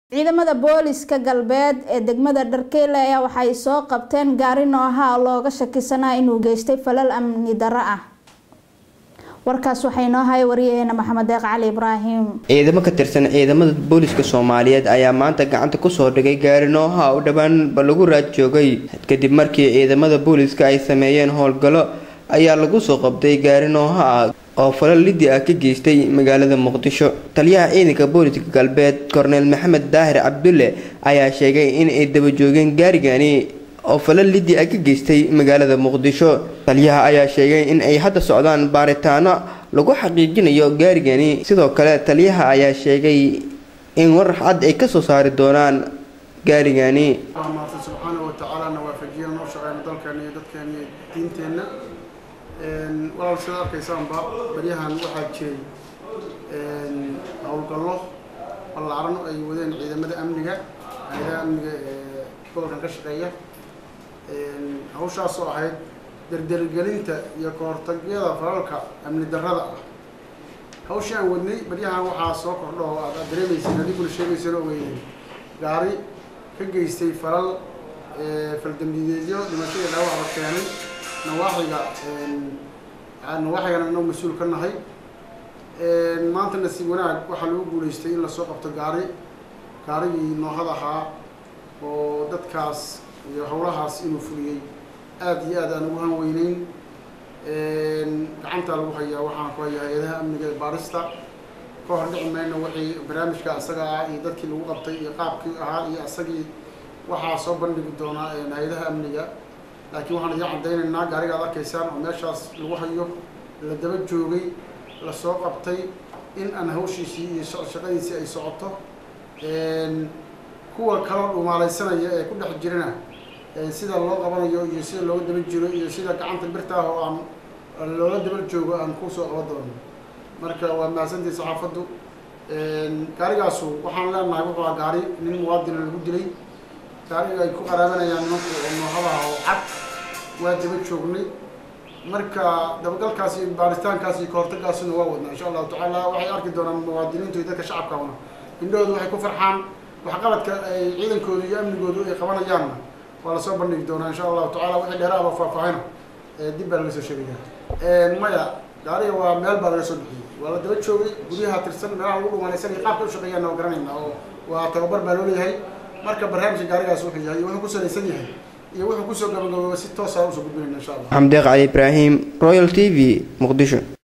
ciidamada booliska galbeed ee degmada dharkeyle ayaa waxay soo qabteen gaari nooha looga shakisanaa inuu geystay falal amni darro ah warkaas waxay noo hay wariyaheena maxamed deeq cali ibraahim ciidamo ka tirsan ciidamada booliska soomaaliyeed ayaa maanta gacanta kusoo dhigay gaari nooha u dhowaanba lagu raad joogay kadib markii ciidamada booliska ay sameeyeen howlgallo ayaa lagu soo qabtay gaari nooha ah oo falal liddi ah ka geystay magaalada muqdisho taliyaha ciidanka booliska galbeed korneel maxamed daahir cabdulle ayaa sheegay in ay daba joogeen gaarigani oo falal liddi ah ka geystay magaalada muqdisho taliyaha ayaa sheegay in ay hadda socdaan baaritaano lagu xaqiijinayo gaarigani sidoo kale taliyaha ayaa sheegay in war cad ay kasoo saari doonaan gaarigani maarta subxaana wa tacaala na waafajiya noo shaqeyno dalkeena iyo dadkeena iyo diinteenna walaal sida arkaysaanba baryahan waxaa jiray howlgallo ballaaran ay wadeen ciidamada amniga hay-adaha amniga ee gobolkan ka shaqeeya hawshaas oo ahayd derdergelinta iyo kahortagyada falalka amni darrada ah hawshii aan wadnay baryahan waxaa soo kordho oo aad aad dareemayseen adiguna sheegayseen oo weynay gaari ka geystay falal faldambideedyo dhimashadii dhaawacba keenay nawaaxiga nawaaxigana inoo mas-uul ka nahay maanta nasiib wanaag waxaa lagu guulaystay in lasoo qabto gaari gaarigii noohad ahaa oo dadkaas iyo howlahaas inuu fuliyey aada iyo aad aan ugu hanweyneyn gacantaa lagu hayaa waxaan ku hayaa hay-adaha amniga ee baarista ka hor dhici mayno wixii barnaamijka asaga ah iyo dadkii lagu qabtay iyo qaabkii ahaa iyo asagii waxaa soo bandhigi doonaa hay-adaha amniga laakiin waxaan idiin caddaynaynaa gaariga ad arkaysaan oo meeshaas lagu hayo la daba joogay lasoo qabtay in aan hawshiisii iyo shaqadiisii ay socoto kuwa kaloo dhumaalaysanaya ee ku dhex jirana sida loo qabanayo iyo sida looga daba jiro iyo sida gacanta birta ah oo aan loola daba joogo aan kusoo qaban doono marka waa mahadsantii saxaafaddu gaarigaasu waxaan leenahay wuxuu ah gaari nin muwaadina lagu dilay gaariga ay ku qaraabanayaan nimanku oo noohabaha oo cad waa daba joognay marka dabagalkaas iyo baaritaankaas iyo kahortagaasuna waa wadnaa insha allahu tacaala waxay arki doonaan muwaadiniintu iyo dadka shacabkana indhahoodu waxay ku farxaan waxqabadka ay ciidankoodu iyo amnigoodu ay qabanayaanna waa lasoo bandhigi doonaa insha allahu tacala wixii dheeraaba faahfaahina dib baa laga soo sheegaya maya gaariga waa meel baa laga soo bixiyey waa la daba joogay guryaha tirsan meelaha lagu dhumaanaysanaya qaabka u shaqeeyaana waa garanayna oo waa tababar baa loo leeyahay marka barnaamijka gaarigaas wuxuu yahay iyo wuxuu ku salaysan yahay iyo wuxuu kusoo gabagabooba si toosa usoo gudbinayna insha allah xamdeeq cali ibraahim royal t v muqdisho